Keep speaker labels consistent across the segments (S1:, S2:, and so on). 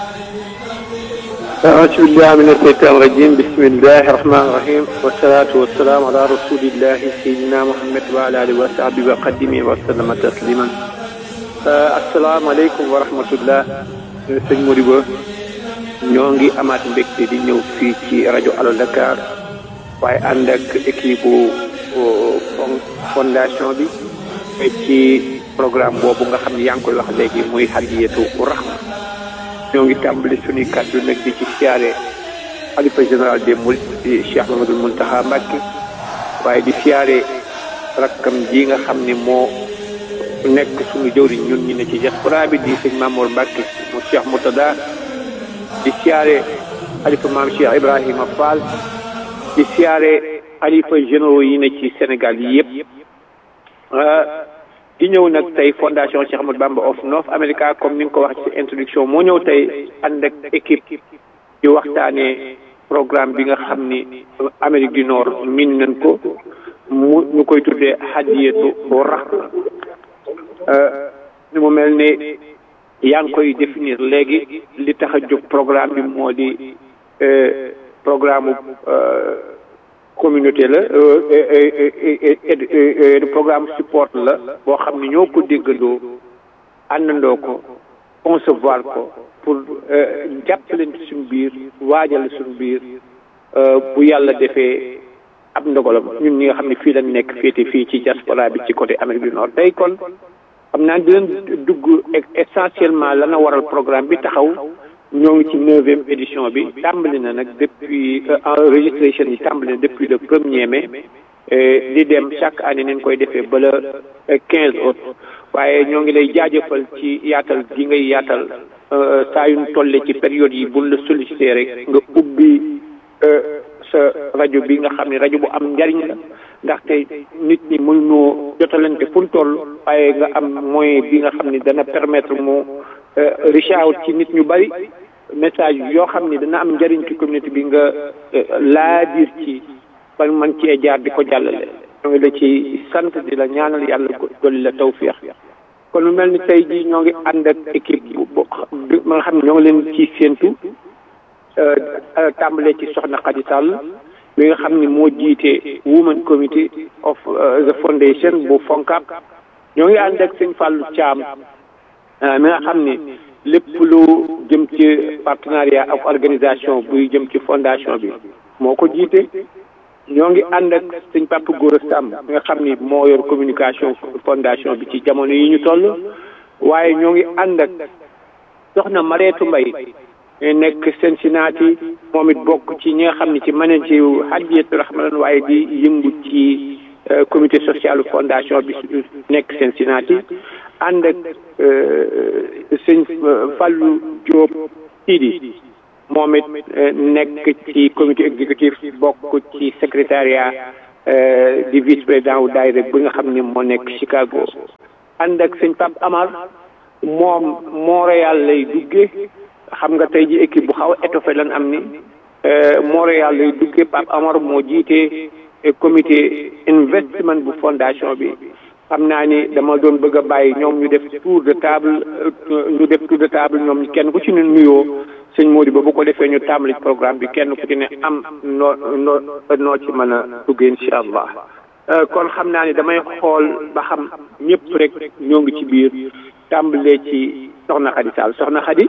S1: أعوذ بالله من الشيطان الرجيم بسم الله الرحمن الرحيم والصلاة والسلام على رسول الله سيدنا محمد وعلى آله وصحبه وقدمه وسلم تسليما السلام عليكم ورحمة الله sëñ Modibo ñoo ngi amaat mbégte di ñëw fii ci rajo Allo Dakar waaye ànd ak équipe fondation bi ci programme boobu nga xam ne yaa ngi koy wax léegi muy hadiyatu rahma ñoo ngi tàmbali suñuy kàddu nag di ci siyaare xalifa général des mourides di Cheikh Mamadou Mountakha Mbacké waaye di siyaare rakkam ji nga xam ne moo nekk suñu jëwriñ ñun ñi ne ci diaspora bi di sëñ Mamour Mbacké mu Cheikh Moutada di siyaare xalifa maam Cheikh Ibrahima Fall di siyaare xalifa généraux yi ne ci Sénégal yi yëpp di ñëw nag tey fondation Cheikh Ahmadou Bamba of North America comme ni nga ko wax ci introduction moo ñëw tey ànd ak équipe di waxtaanee programme bi nga xam ni Amérique du Nord min nañ ko mu ñu koy tuddee hadiyatu rahma ni mu mel ni yaa ngi koy définir léegi li tax a jóg programme bi moo di programme communauté la programme support la boo xam ne ñoo ko déggandoo àndandoo ko concevoir ko pour jàppalante suñu biir waajal suñu biir bu yàlla defee ab ndogalam ñun ñi nga xam ne fii lañ nekk féete fii ci diaspora bi ci côté Amérique du Nord tey kon xam naa di leen dugg essentiellement lana waral programme bi taxaw ñoo ngi ci neuvième édition bi tàmbali na nag depuis enregistration yi tàmbali na depuis le premier mai di dem chaque année nañ koy defee ba le quinze août waaye ñoo ngi lay jaajëfal ci yaatal gi ngay yaatal saa yu ñu tolle ci période yi buñ la sollicité rek nga ubbi sa rajo bi nga xam ne rajo bu am njariñ la ndaxte nit ñi mënuñoo jotalante fu ñu toll waaye nga am moyen bi nga xam ne dana permettre mu reach out ci nit ñu bari message yoo xam ne dana am njëriñ ci communauté bi nga laa biir ci ba man cee jaar di ko jàllale ñoo ngi la ci sant di la ñaanal yàlla dolli la tawfiix kon lu mel ni tey jii ñoo ngi ànd ak équipe bu ma nga xam ne ñoo ngi leen ci séentu tàmbalee ci soxna Khady Sall mi nga xam ne moo jiite women committee of the foundation bu FONCAP ñoo ngi ànd ak sëñ Fallou Thiam mi nga xam ni lépp lu jëm ci partenariat ak organisation buy jëm ci fondation bi moo ko jiite ñoo ngi ànd ak sëñ Papa Gora Samb mi nga xam ni moo yor communication fondation bi ci jamono yi ñu toll waaye ñoo ngi ànd ak soxna Mareetu Mbay nekk Cincinnati moom it bokk ci ñi nga xam ne ci manager wu Hadiyatu Rahma waaye di yëngu ci comité social fondation bi nekk Cincinnati ànd ak sëñ Fallou Diop Sidi moom it nekk ci comité exécutif bokk ci secrétariat di vice président wu daayira bi nga xam ne moo nekk Chicago ànd ak sëñ Pape Amar moom Montréal lay duggee xam nga tey ji équipe bu xaw a étoffé lan am ni Montréal lay duggee Pape Amar moo jiite comité investment bu fondation bi xam naa ni dama doon bëgg a bàyyi ñoom ñu def tour de table ñu def tour de table ñoom kenn ku ci ne nuyoo sëñ Mody ba bu ko defee ñu tàmbali programme bi kenn ku ci ne am noo noo noo ci mën a duggee incha allah kon xam naa ni damay xool ba xam ñëpp rek ñoo ngi ci biir tàmbalee ci soxna Khady Sall soxna Khady.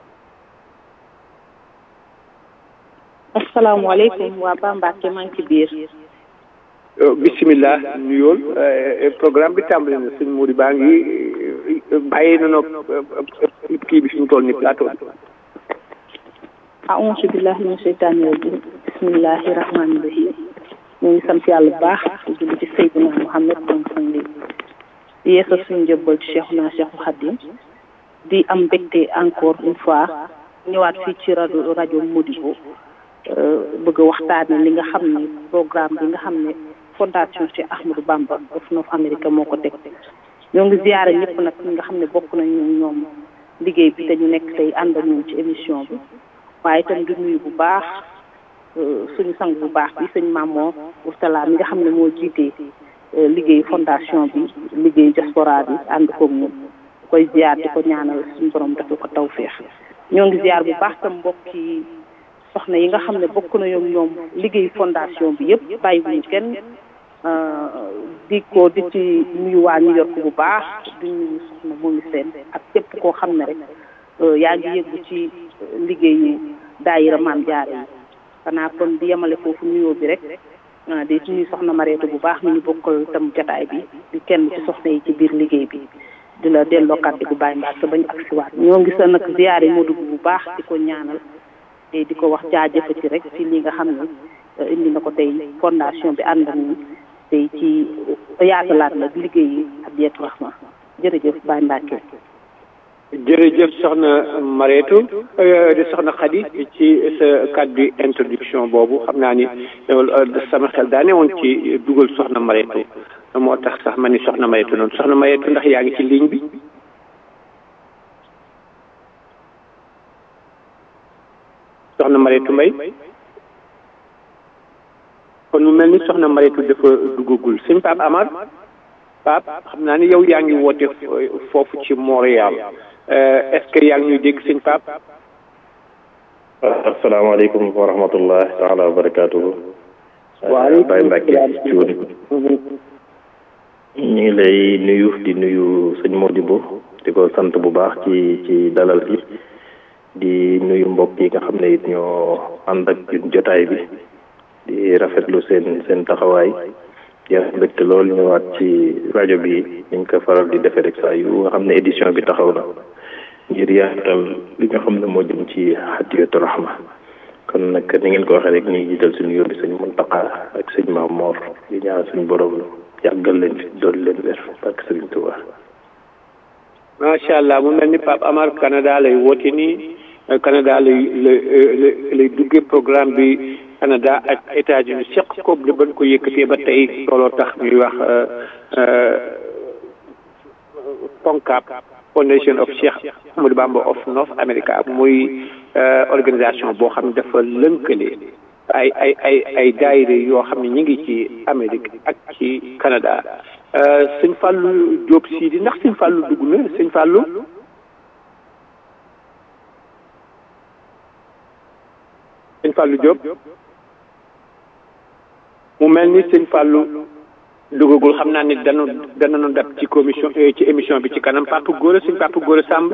S2: asalaamaaleykum waa Bambacke maa ngi ci biir.
S1: bisimilah nuyool programme bi tàmbali na sëñ Mody baa ngi bàyyi na noog kii bi fi ñu toll ni plateau bi.
S2: aouzu billahi min sheytaani rajim bismillahi rahmaani rahim ñu ngi sant yàlla bu baax di julli ci Seydina Muhammad moom sang li di yeesal suñu njëbbal ci Cheikhuna Cheikhul Khadim di am mbégte encore une fois ñëwaat fii ci rajo rajo Modibo bëgg a waxtaane li nga xam ne programme bi nga xam ne fondation Cheikh Ahmadou Bamba of North America moo ko teg ñoo ngi ziyaare ñëpp nag ñi nga xam ne bokk nañu ñoom liggéey bi te ñu nekk tey ànd ak ñoom ci émission bi waaye itam di nuyu bu baax suñu sang bu baax bi sëñ Mamour Mourtala mi nga xam ne moo jiitee liggéey fondation bi liggéey diaspora bi ànd koog ñun koy ziyaar di ko ñaanal suñu borom dafa ko tawféex ñoo ngi ziar bu baax tam mbokki soxna yi nga xam ne bokk na ñoom ñoom liggéey fondation bi yëpp bàyyiwuñu kenn di ko di ci nuyu waa New York bu baax di nuyu soxna moomi seen ak képp koo xam ne rek yaa ngi yëggu ci liggéeyu daayira maam jaare yi xanaa kon di yemale foofu nuyoo bi rek di nuyu soxna Mareetu bu baax mi ñu bokkal tam jotaay bi di kenn ci soxna yi ci biir liggéey bi di la delloo kàddu gu bàyyi mbaar sa bañ ak si waat ñoo ngi sa nag ziyaare moo dugg bu baax di ko ñaanal te di ko wax jaajëfati rek ci li nga xam ne indi na ko tey fondation bi ànd ak ñun tey ci yaatalaat nag liggéey yi Hadiyatu Rahma jërëjëf Baye Mbacke
S1: jërëjëf soxna Mareetu di soxna Khady ci sa kàddu introduction boobu xam naa ni sama xel daa ne woon ci dugal soxna Mareetu moo tax sax ma ni soxna Mareetu noonu soxna Mareetu ndax yaa ngi ci ligne bi soxna Mareetu Mbay kon mu mel ni soxna Mareetu dafa duggagul sëñ Pape Amar Pape xam naa ni yow yaa ngi woote foofu ci Montréal est-ce que yaa ngi ñuy dégg sëñ Pape
S3: asalaamaaleykum wa rahmatullah taala wa barakatuhu Baye Mbacke Cuun ñu ngi lay nuyu di nuyu sëñ Modibo di ko sant bu baax ci ci dalal bi di nuyu mbokk yi nga xam ne it ñoo ànd ak jotaay bi di rafetlu seen seen taxawaay di am mbégte lool ñëwaat ci rajo bi niñ ko faral di defee rek saa yu nga xam ne édition bi taxaw na ngir yaatal li nga xam ne moo jëm ci Hadiyatu Rahma kon nag ni ngeen ko waxee rek ñuy jiital suñu yóbbi sëñ Muntaqa ak sëñ Maam Moor di ñaan suñu borom yàggal leen fi doon leen wér barke sëriñ Tuubaa
S1: macha allah mu mel ni Pape Amar Canada lay woote nii Canada lay lay lay duggee programme bi Canada ak États-Unis seq ko li bañ ko yëkkatee ba tey looloo tax ñuy wax FONCAB Foundation of Cheikh Ahmadou Bamba of North America muy organisation boo xam ne dafa lënkale ay ay ay ay daayira yoo xam ne ñu ngi ci Amérique ak ci Canada sëñ Fallou Diop Sidi ndax sëñ Fallou dugg na sëñ Fallou sëñ Fallou Diop mu mel ni sëñ Fallou duggagul xam naa ni danu danañu dab ci commission ci émission bi ci kanam Papa Gora sëñ Papa Gora Samb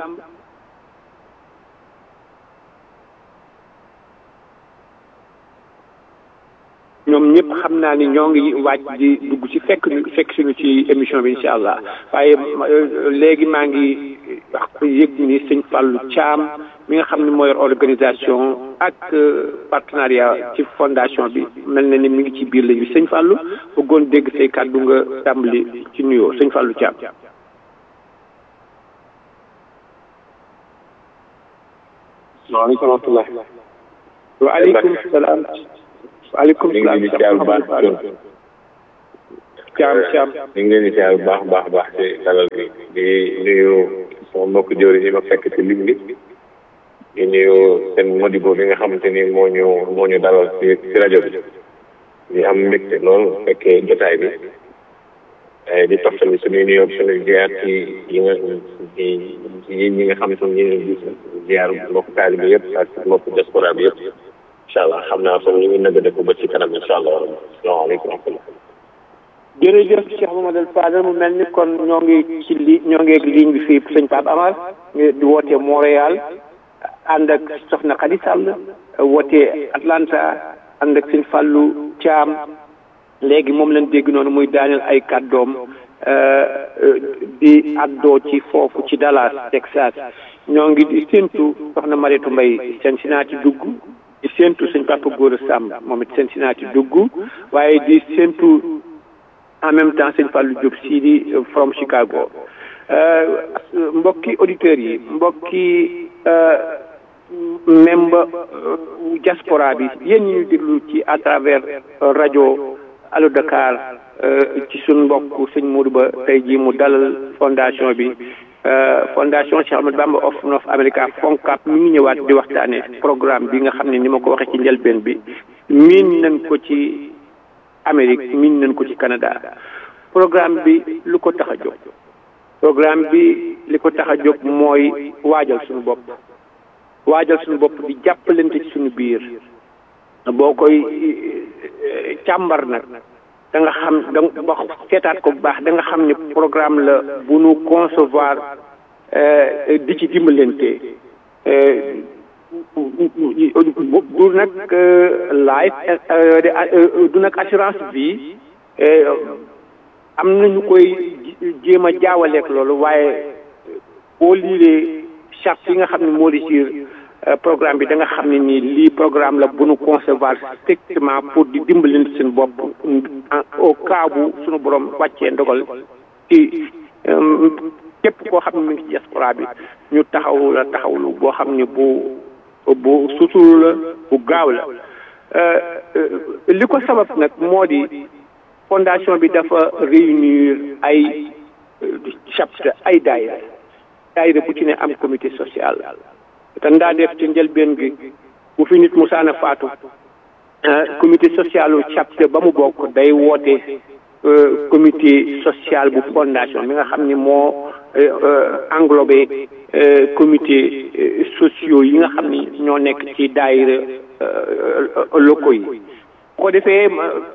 S1: ñoom ñëpp xam naa ni ñoo ngi waaj di dugg ci fekk fekk suñu ci émission bi incha allah waaye léegi maa ngi wax yëg ni sëñ Fallou Thiam mi nga xam ne mooy organisation ak partenariat ci fondation bi mel na ni mi ngi ci biir lañu sëñ Fallou bëggoon dégg say kàddu nga tàmbali ci nuyoo sëñ Fallou Thiam.
S4: waaleykum rahmatulah.
S1: waaleykum salaam. waaleykum salaam
S4: ñu ngi leen di baax
S1: Thiam Thiam.
S4: ñu ngi leen di ziar bu baax baax baax ci dalal bi di nuyu sama mbokk jóori yi ma fekk ci ligne bi di nuyu seen Modibo bi nga xamante ni moo ñu moo ñu dalal ci ci rajo bi di am mbégte lool fekkee jotaay bi di toftali suñuy nuyoo suñuy ziar ci yi nga ci yi ñi nga xam ne ñu ngi gis ziar mbokk taalibe bi yëpp ak mbokk diaspora bi yëpp incha allah xam naa sax ñu ngi nëgg dëkk ba ci kanam incha allah salaamaaleykum wa rahmatulah.
S1: jërëjëf Cheikh Mamadou Fadel mu mel ni kon ñoo ngi ci li ñoo ngi ak ligne bi fii sëñ Pape Amar di woote Montréal ànd ak Soxna Khady Sall woote Atlanta ànd ak sëñ Fallou Thiam léegi moom lañ dégg noonu muy daaneel ay kàddoom di addoo ci foofu ci Dallas Texas ñoo ngi di séentu Soxna Mariétou Mbaye Cincinnati dugg di séentu sëñ Papa Gora Samb moom it Cincinnati dugg waaye di séentu en même temps sëñ Fallou Diop Sidi from Chicago mbokki auditeurs yi mbokki membre diaspora bi yéen ñi ñu déglu ci à travers rajo Allo Dakar ci suñ mbokk sëñ Modou Ba tey jii mu dalal fondation bi fondation Cheikh Ahmadou Bamba of North America FONCAB mi ngi ñëwaat di waxtaane programme bi nga xam ne ni ma ko waxee ci njëlbeen bi miin nañ ko ci Amérique miin nañ ko ci Canada programme bi lu ko tax a jóg programme bi li ko tax a jóg mooy waajal suñu bopp waajal suñu bopp di jàppalante ci suñu biir boo koy càmbar nag da nga xam da nga ba seetaat ko bu baax da nga xam ne programme la bu nu concevoir di ci dimbalante du nag life du nag assurance vie am nañu koy jéem a jaawaleek loolu waaye boo liiree charte yi nga xam ne moo di ci programme bi da nga xam ne nii lii programme la bu nu concevoir strictement pour di dimbalante seen bopp au cas bu suñu borom wàccee ndogal ci képp koo xam ne mi ngi ci diaspora bi ñu taxaw la taxawlu boo xam ne bu bu suturu la bu gaaw la li ko sabab nag moo di fondation bi dafa réunir ay chapitre ay daayira daayira bu ci ne am comité social te ndaa def ci njëlbeen gi bu fi nit musaana faatu comité social u chapitre ba mu bokk day woote comité social bu fondation bi nga xam ni moo englobé comité sociaux yi nga xam ni ñoo nekk ci daayira locaux yi ko defee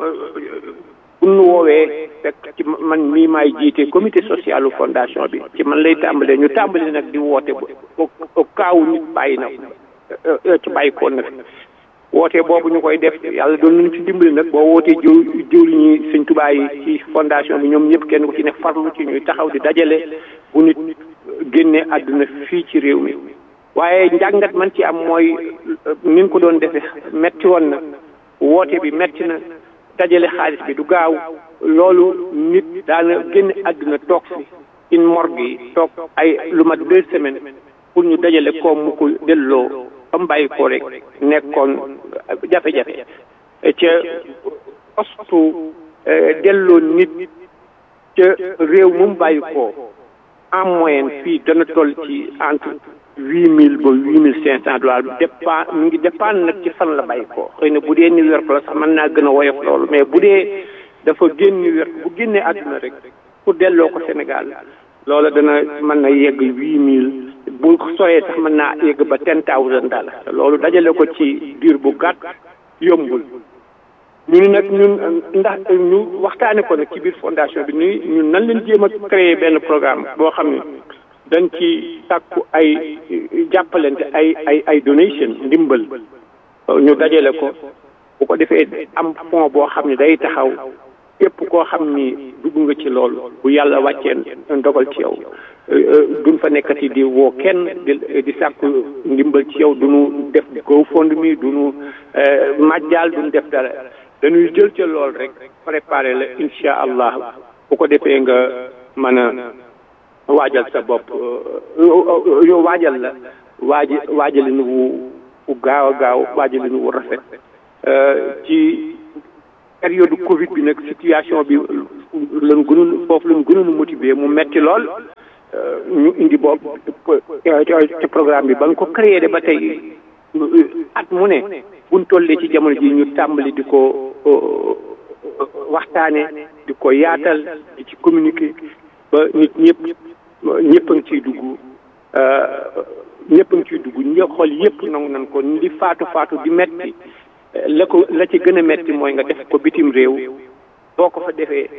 S1: bu nu woowee fekk ci man mii maay jiite comité social u fondation bi ci man lay tàmbalee ñu tàmbali nag di woote ba kaawu nit bàyyi na ci bàyyi koon na fi woote boobu ñu koy def yàlla doon nañu ci dimbali nag boo wootee jiw jiw li ñuy sëñ Tuubaa yi ci fondation bi ñoom ñëpp kenn ku ci ne farlu ci ñuy taxaw di dajale bu nit génnee àdduna fii ci réew mi waaye njàngat man ci am mooy ni ñu ko doon defee metti woon na woote bi metti na dajale xaalis bi du gaaw loolu nit daana génn àdduna toog fi in morgue yi toog ay lu mat deux semaines pour ñu dajale koom mu ko delloo ba mu bàyyi ko rek nekkoon jafe-jafe ca postu delloo nit ca réew mu bàyyi ko en moyenne fii dana toll ci entre huit mille ba huit mille cinq cent dollars dépend mu ngi dépendre nag ci fan la bàyyi ko xëy na bu dee New York la sax mën naa gën a woyof loolu mais bu dee dafa génn New York bu génnee àdduna rek pour delloo ko Sénégal loola dana mën na yegg huit mille bu soree sax mën naa yegg ba ten thousand dollars loolu dajale ko ci diir bu gàtt yombul ñu ni nag ñun ndax ñu waxtaane ko nag ci biir fondation bi ni ñun nan leen jéem a créer benn programme boo xam ne dañ ci sàkku ay jàppalante ay ay ay donation ndimbal ñu dajale ko bu ko defee am fond boo xam ne day taxaw képp koo xam ni dugg nga ci loolu bu yàlla wàccee ndogal ci yow duñ fa nekkati di woo kenn di di sàkku ndimbal ci yow duñu def GoFundMe duñu majjaal duñu def dara dañuy jël ca lool rek préparer la incha allah bu ko defee nga mën a waajal sa bopp yow waajal la waaj waajalin wu wu gaaw a gaaw waajalin wu rafet ci période Covid bi nag situation bi lan gënoon foofu lan gënoon motiver mu metti lool ñu indi boobu ci programme bi ba nga ko créé de ba tey at mu ne buñ tollee ci jamono ji ñu tàmbali di ko waxtaane di ko yaatal di ci communiquer ba nit ñëpp ñëpp a ngi ciy dugg ñëpp a ngi ciy dugg ñë xool yëpp nangu nan ko li faatu faatu di metti la ko la ci gën a metti mooy nga def ko bitim réew boo ko fa defee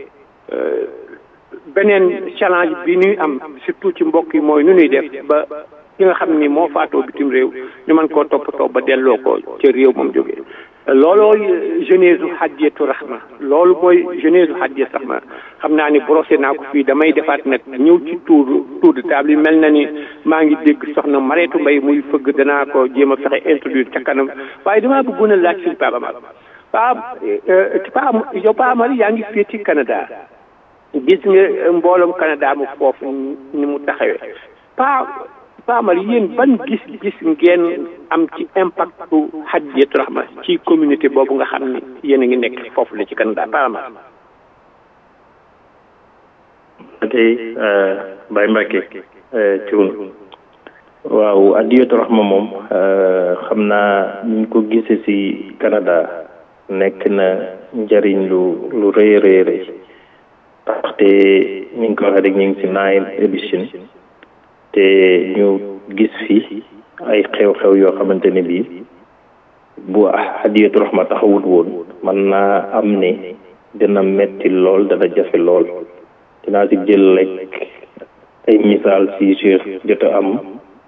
S1: beneen challenge bi ñuy am surtout ci mbokk yi mooy nu ñuy def ba ki nga xam ni moo faatoo bitim réew ñu mën koo toppatoo ba delloo ko ca réew moom jógee loolooy jeunesse u Hadiyatu Rahma loolu mooy jeunesse u Hadiyatu Rahma xam naa ni brosé naa ko fii damay defaat nag ñëw ci tour tour de table yi mel na ni maa ngi dégg soxna Mareetu Mbay muy fëgg danaa ko jéem a fexe introduire ca kanam waaye damaa bëggoon a laaj suñu Pape Amar Pape Pape yow Pape Amar yaa ngi fii ci Canada gis nga mbooloom Canada mu foofu ni mu taxawee pa Pamar yéen ban gis-gis ngeen am ci impact Hadiyatu Rahma ci communauté boobu nga xam ni yéen a ngi nekk foofu la ci Canada Pamar.
S3: ok Baye Mbacke Thioune waaw Hadiyatu Rahma moom xam naa ñu ko gisee ci Canada nekk na njëriñ lu lu rëy a rëy rëy ndaxte ñu ngi ko waxee rek ñu ngi ci nine édition te ñu gis fi ay xew-xew yoo xamante ne bii bu hadiyatu rahma taxawut woon mën naa am ne dina metti lool dana jafe lool dinaa ci jël rek ay misaal si Cheikh jot a am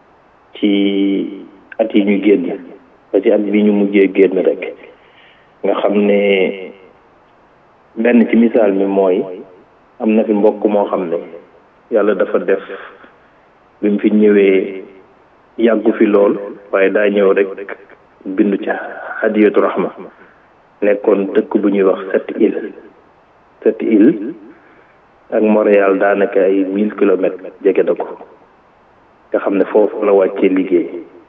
S3: ci at yi ñu génn ba ci at bi ñu mujjee génn rek nga xam ne benn ci misaal mi mooy am na fi mbokk moo xam ne yàlla dafa def bi mu fi ñëwee yàggu fi lool waaye daa ñëw rek bindu ca hadiyatu rahma nekkoon dëkk bu ñuy wax sept îles sept îles ak Montréal daanaka ay mille kilomètres jege na ko nga xam ne foofu la wàccee liggéey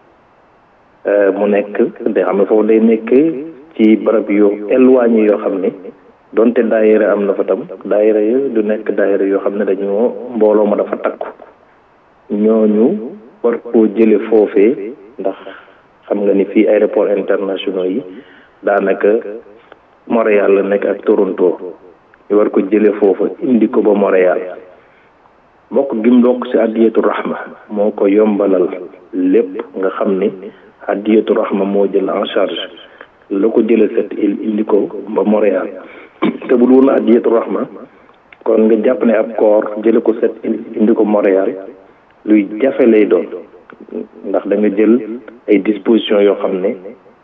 S3: mu nekk da xam ne foofu day nekk ci barab yu éloigné yoo xam ne donte daayira am na fa tam daayira yi du nekk daayira yoo xam ne dañoo mbooloo ma dafa takku ñooñu war koo jële foofee ndax xam nga ni fii aéroport internationaux yi daanaka Montréal la nekk ak Toronto ñu war ko jële foofa indi ko ba Montréal bokk gi mu bokk ci addiyatu rahma moo ko yombalal lépp nga xam ni addiyatu rahma moo jël en charge la ko jële set il indi ko ba Montréal te bu dul woon addiyatu rahma kon nga jàpp ne ab koor jële ko set il indi ko Montréal luy jafe lay doon ndax da nga jël ay dispositions yoo xam ne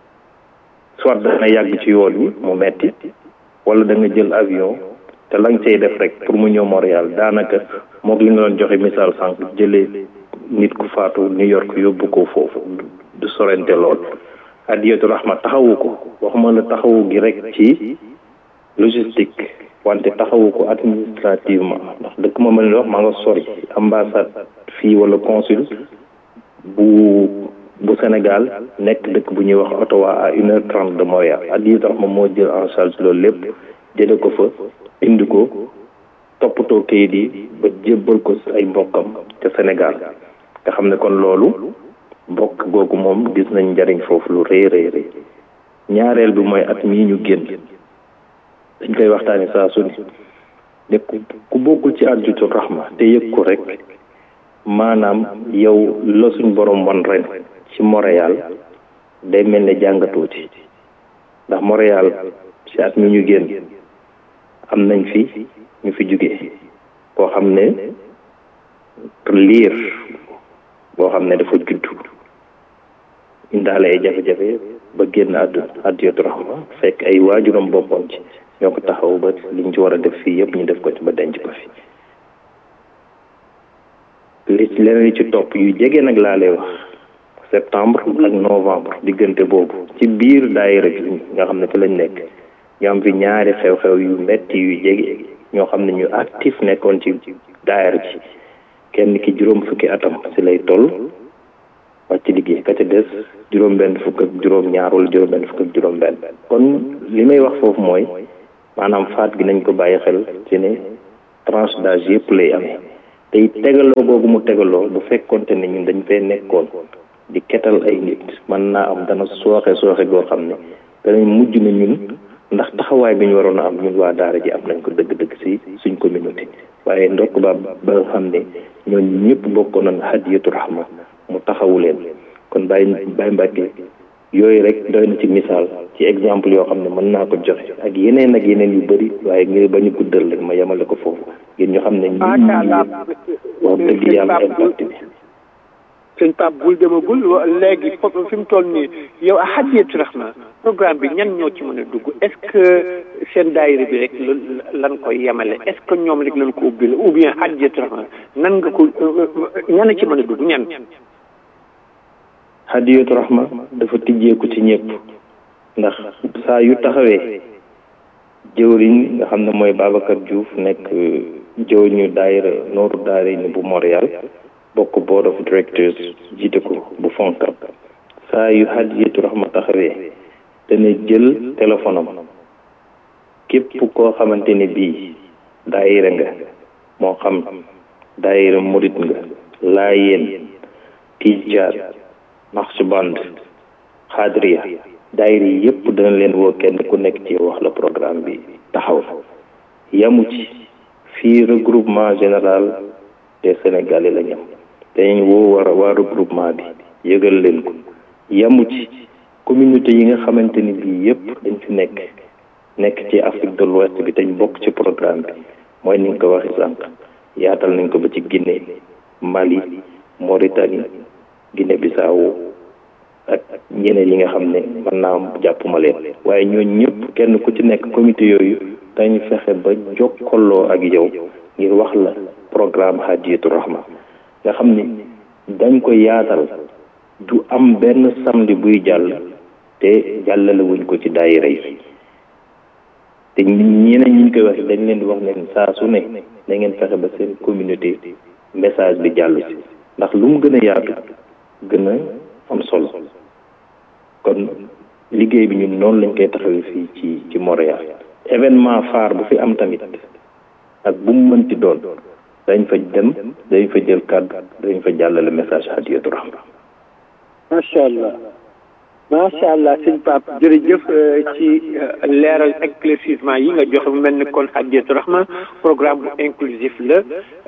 S3: soit dana yàgg ci yoon wi mu metti wala da nga jël avion te la nga cay def rek pour mu ñëw Montréal daanaka moog li nga doon joxe misaal sànq jëlee nit ku faatu New York yóbbu ko foofu du sorente lool adiyatu rahma taxawu ko waxuma la taxawu gi rek ci logistique wante taxawu ko administrativement ndax dëkk ma mel ni wax maa nga sori ambassade fii wala consul bu bu Sénégal nekk dëkk bu ñuy wax Ottawa à une heure trente de Montréal adiyatu rahma moo jël en charge loolu lépp jële ko fa indi ko toppatoo kayit yi ba jébbal ko ay mbokkam ca Sénégal nga xam ne kon loolu mbokk googu moom gis nañ njariñ foofu lu rëy rëy rëy ñaareel bi mooy at mii ñu génn dañ koy waxtaani saa su ne ne ku bokkul ci adiyatu rahma te yëg ko rek maanaam yow la suñ borom wan ren ci Montréal day mel ne jàngatuuti ndax Montréal ci at mi ñu génn am nañ fi ñu fi jóge koo xam ne liir boo xam ne dafa juddu indaale ay jafe-jafe ba génn àdduna addiyatu rahma fekk ay waajuram bokkoon ci ñoo ko taxaw ba liñ ci war a def fii yëpp ñu def ko ci ba denc ko fi li leneen ci topp yu jege nag laa lay wax septembre ak novembre diggante boobu ci biir daayira bi nga xam ne fi lañ nekk ñu am fi ñaari xew-xew yu metti yu jege ñoo xam ne ñu actif nekkoon ci daayira ji kenn ki juróom fukki atam si lay toll wàcc liggéey ka ca des juróom benn fukk ak juróom ñaar wala juróom benn fukk ak juróom benn kon li may wax foofu mooy maanaam faat gi nañ ko bàyyi xel ci ne tranche d'âge yëpp lay amee te it tegaloo googu mu tegaloo bu fekkonte ne ñun dañ fee nekkoon di ketal ay nit mën naa am dana sooxe sooxe goo xam ne danañ mujj na ñun ndax taxawaay bi ñu waroon a am ñun waa daara ji am nañ ko dëgg-dëgg si suñ communauté waaye ndokk ba ba nga xam ne ñooñu ñëpp bokkoon nañ hadiyatu rahma mu taxawu leen kon bàyyi bàyyi mbàkke yooyu rek doy na ci misaal ci exemple yoo xam ne mën naa ko joxe ak yeneen ak yeneen yu bëri waaye ngir bañu guddal rek ma yemale ko foofu ngir ñu xam ne ñi wax dëgg yàlla impact bi
S1: sëñ Pape bul demagul léegi foofu fi mu toll nii yow a hadiyatu rahma programme bi ñan ñoo ci mën a dugg est ce que seen daayira bi rek lan koy yemale est ce que ñoom rek lan ko ubbi ou bien hadiyatu rahma nan nga ko ñan a ci mën a dugg ñan
S3: hadiyatu rahma dafa tijjeeku ci ñëpp ndax saa yu taxawee jëwriñ nga xam ne mooy Babacar Diouf nekk jëwriñu daayira nooru daara ni bu Montréal bokk board of directors jiite ko bu fonkab saa yu hadiyatu rahma taxawee dana jël téléphone am képp koo xamante ne bii daayira nga moo xam daayira murit nga laayeen tijaan naqshband xaadriya daayira yi yëpp dana leen woo kenn ku nekk ci wax la programme bi taxaw yamu ci fii regroupement général des sénégalais la ñam dañu woo war waa regroupement bi yëgal leen ko yamu ci communauté yi nga xamante ni bii yëpp dañ fi nekk nekk ci Afrique de l'Ouest bi dañ bokk ci programme bi mooy ni nga ko waxee sànq yaatal nañ ko ba ci Guinée Mali Mauritanie Guinée Bissau ak ñeneen yi nga xam ne mën naa jàppuma leen waaye ñooñu ñëpp kenn ku ci nekk comité yooyu dañu fexe ba jokkaloo ak yow ngir wax la programme Hadiyatu Rahma nga xam ni dañ ko yaatal du am benn samedi buy jàll te jàllale wuñ ko ci daayira yi te ñeneen ñi ñu koy wax dañ leen di wax ne saa su ne da ngeen fexe ba seen communauté message bi jàll ci ndax lu mu gën a yaatu gën a am solo kon liggéey bi ñun noonu lañ koy taxawee fii ci ci Montréal événement phare bu fi am tamit ak bu mu mënti doon dañ fa dem dañ fa jël kàddu dañ fa jàllale message Hadiyatu Rahma
S1: macha allah macha allah sëñ Pape jërëjëf ci leeral éclaircissement yi nga joxe mu mel ni kon Hadiyatu Rahma programme bu inclusif la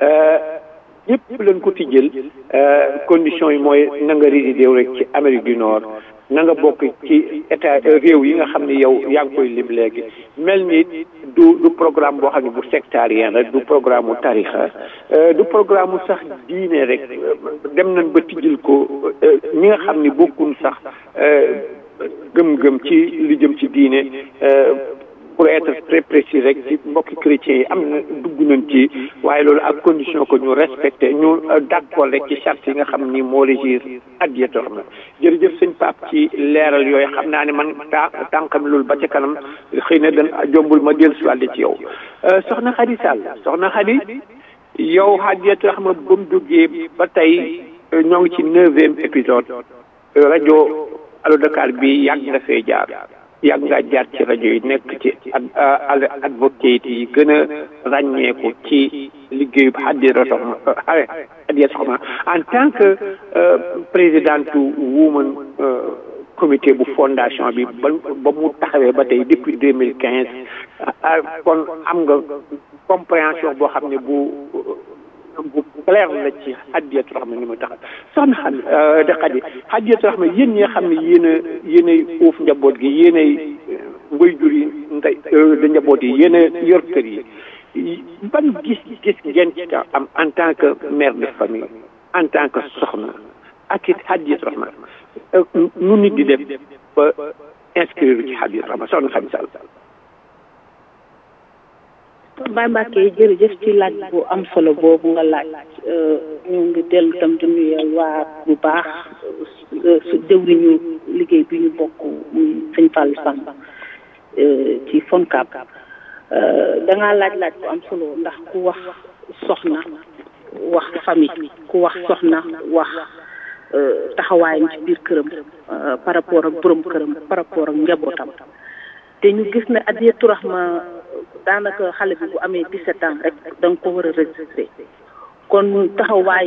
S1: ñëpp lañ ko tijjël condition yi mooy na nga résidé rek ci Amérique du Nord na nga bokk ci état réew yi nga xam ne yow yaa ngi koy lim léegi mel ni du du programme boo xam ne bu sectarien rek du programme mu tarixa du programme mu sax diine rek dem nañ ba tijjil ko ñi nga xam ni bokkun sax gëm-gëm ci li jëm ci diine pour être très précis rek ci mbokki chrétiens yi am na dugg nañ ci waaye loolu ak condition que ñu respecté ñu d'accord rek ci charte yi nga xam ni moo régir Hadiyatu Rahma jërëjëf sëñ Pape ci leeral yooyu xam naa ne man ta tànkam loolu ba ca kanam xëy na dan jombul ma dellu si ci yow soxna Khady Sall soxna Khady yow Hadiyatu Rahma ba mu duggee ba tey ñoo ngi ci neuvième épisode rajo Allo Dakar bi yàgg nga fee jaar yàgg ngaa jaar ci rajo yi nekk ci ad advocate yi gën a ràññeeku ci liggéeyu Hadiyatu Rahma Hadiyatu Rahma en tant que présidente woman comité bu fondation bi ba ba mu taxawee ba tey depuis deux mille quinze kon am nga compréhension boo xam ne bu bu clair la ci Hadiyatu Rahma ni mu tax soxna xam de xadi Hadiyatu Rahma yéen ñi nga xam ne yéen a yéenay uuf njaboot gi yéenay waajur yi ndey da njaboot yi yéen a yor kër yi ban gis gis ngeen ci am en tant que mère de famille en tant que soxna ak it Hadiyatu Rahma nu nit di def ba inscrire ci Hadiyatu Rahma soxna xam sall
S2: Baye Mbacke jërëjëf ci laaj bu am solo boobu nga laaj ñu ngi dellu tam di nuyu waa bu baax su jëwriñu liggéey bi ñu bokk muy sëñ Fallou Samb ci FONCAB da ngaa laaj laaj bu am solo ndax ku wax soxna wax famille ku wax soxna wax taxawaayam ci biir këram par rapport ak borom këram par rapport ak njabootam te ñu gis ne Hadiyatu Rahma daanaka xale bi bu amee 17 ans rek da nga ko war a registré kon taxawaay